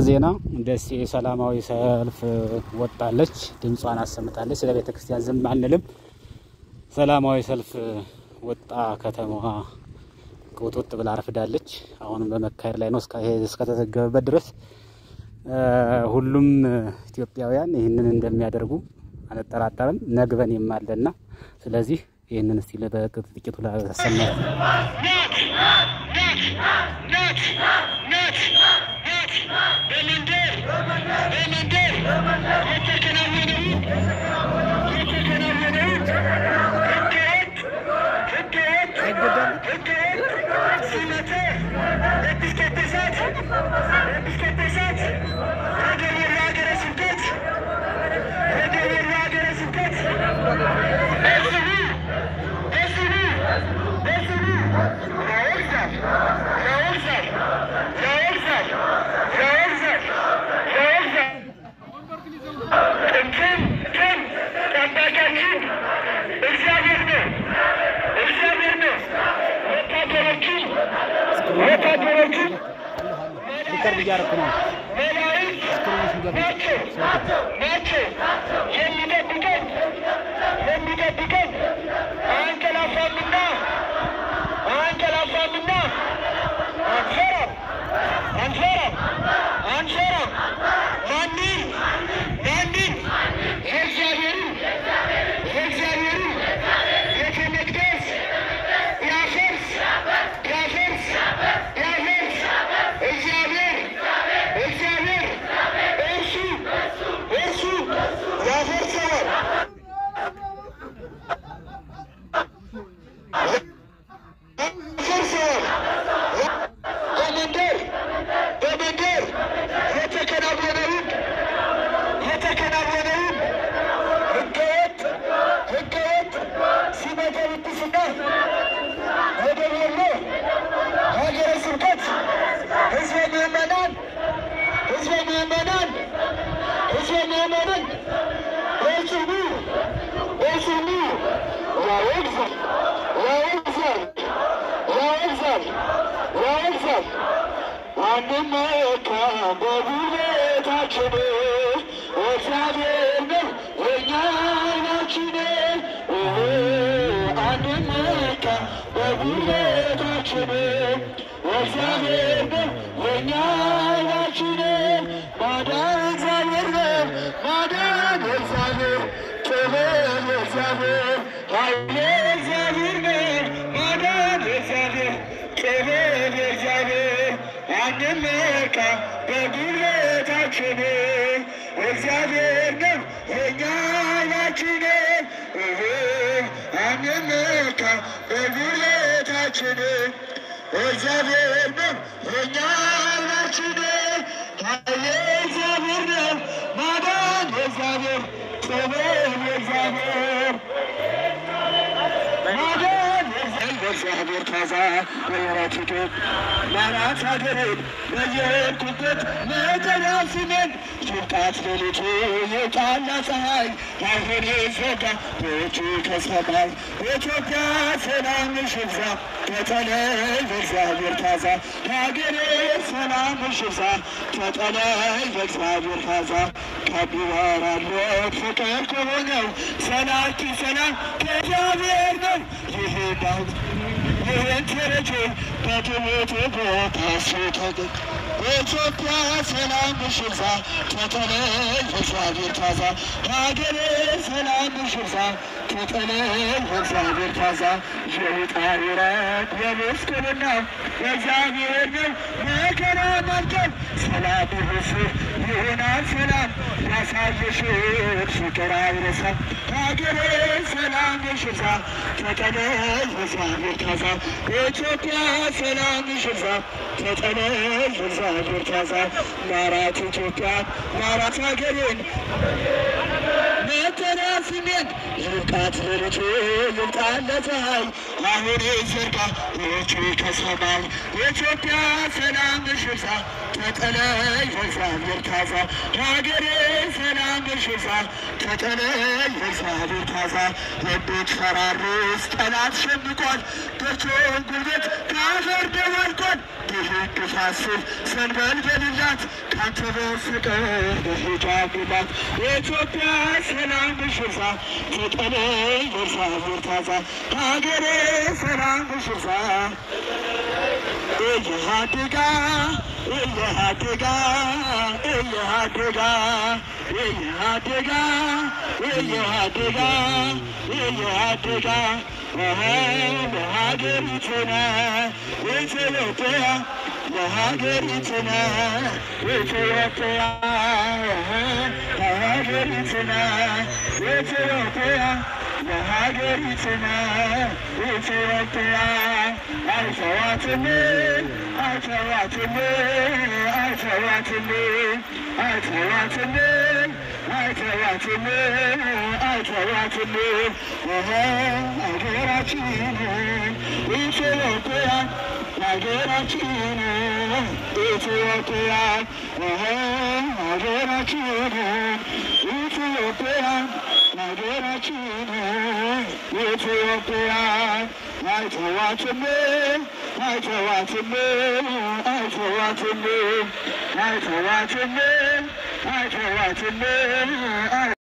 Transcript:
ዜና ደሴ ሰላማዊ ሰልፍ ወጣለች፣ ድምጿን አሰምታለች። ስለ ቤተ ክርስቲያን ዝም አንልም። ሰላማዊ ሰልፍ ወጣ። ከተማዋ ቁጥጥ ብላ አርፍዳለች። አሁንም በመካሄድ ላይ ነው እስከተዘገበበት ድረስ። ሁሉም ኢትዮጵያውያን ይህንን እንደሚያደርጉ አንጠራጠርም። ነግበን የማለና ስለዚህ ይህንን እስቲ በጥቂቱ ላሰማ ሪከርድ እያደረኩ ነው። ናቸው የሚጠብቀን የሚጠብቀን አንቀላፋምና አንቀላፋምና አንፈራም አንፈራም አንፈራም ማንን ማንን የእግዚአብሔርን የእግዚአብሔርን ቤተ መቅደስ ያፈርስ ያፈርስ ያፈርስ እግዚአብሔር እግዚአብሔር እርሱ እርሱ ያፈርሰዋል። ያፈርሰዋል። በመንደር በመንደር የተከናወነውን የተከናወነውን ህገወጥ ህገወጥ ሲመተ ቅድስና ወደ ወሎ ሀገረ ስብከት ህዝበ ምዕመናን ህዝበ ምዕመናን ህዝበ ምዕመናን በጽኑ በጽኑ ያወግዛል ያወግዛል ያወግዛል ያወግዛል አንመካ በጉልበታችን እግዚአብሔር ነው የእኛ ዓይናችን አንመካ በጉልበታችን እግዚአብሔር ነው የእኛ ዓይናችን ማዳን እግዚአብሔር ነው ማዳን እግዚአብሔር ጥበብ እግዚአብሔር ኃይል እግዚአብሔር ነው ማዳን እግዚአብሔር ጥበብ እግዚአብሔር አንመካ በጉልበታችን እግዚአብሔር ነው የእኛ ዓይናችን አንመካ በጉልበታችን እግዚአብሔር ነው የእኛ ዓይናችን ኃይል እግዚአብሔር ነው ማዳን እግዚአብሔር ጥበብ እግዚአብሔር ማዳን እግዚአብሔር ታዛ በወራቲቱ ማራት ሀገሬን በየሄድኩበት መጠሪያ ስሜን ይብቃት ሌሊቱ የጣላ ፀሐይ አሁን ዘጋ ቤቱ ከሰማይ ኢትዮጵያ ሰላም ሽብዛ ተጠለይ በእግዚአብሔር ታዛ ሀገሬ ሰላም ሽብዛ ተጠለይ በእግዚአብሔር ታዛ ከቢባራለት ፍቅር ከሆነው ሰላኪ ሰላም ከእግዚአብሔር ነው። ይህ ዳዊት ይህን ተረጆ በትምህርት ቦታ ስታገኝ በኢትዮጵያ ሰላም ሽብዛ ተጠለይ በእግዚአብሔር ታዛ ሀገሬ ሰላም ሽብዛ ተጠለይ በእግዚአብሔር ታዛ የውጣር ውረድ የምስክርና የእግዚአብሔር ነው መከራ ማልቀም ሰላም ይሁስ ይሆናል ሰላም ያሳየሽ ፍቅር አይረሳም ሀገሬ ሰላም ሽብዛ ተጠለይ በእግዚአብሔር ታዛ በኢትዮጵያ ሰላም ሽብዛ ተጠለይ በእግዚአብሔር ታዛ ማራት ኢትዮጵያ ማራት ሀገሬን መጠሪያ ስሜን ይብቃት ሌሊቱ ይብቃት ለፀሐይ አሁን ዘርጋ ሌሊቱ ከሰማይ የኢትዮጵያ ሰላም ሽብዛ ተጠለይ በእግዚአብሔር ታዛ ሀገሬ ሰላም ሽብዛ ተጠለይ በእግዚአብሔር ታዛ የምትፈራርስ ጠላት ሸምቋል በቾን ጉልበት ከአፈር ደባልቆን በሕግ ፋስል ሰንበልበልላት ካንተ በፍቅር በሂጃብላት የኢትዮጵያ ሰላም ሽርሳ ተጠለይ ወርሳ ወርታዛ ሀገሬ ሰላም ሽርሳ እየሃድጋ እየሃድጋ እየሃድጋ እየሃድጋ እየሃድጋ እየሃድጋ ለሀገሪቱነ ኢትዮጵያ ለሀገሪቱነ ኢትዮጵያ ለሀገሪቱነ ኢትዮጵያ ለሀገሪቱነ ኢትዮጵያ አይተዋትም አይተዋትም አይተዋትም አይተዋትም አይተዋትም አይተዋትም ሀገራችን ኢትዮጵያ ሀገራችን ኢትዮጵያ ሀገራችን ኢትዮጵያ ሀገራችን ኢትዮጵያ አይተዋትም አይተዋትም አይተዋትም አይተዋትም አይተዋትም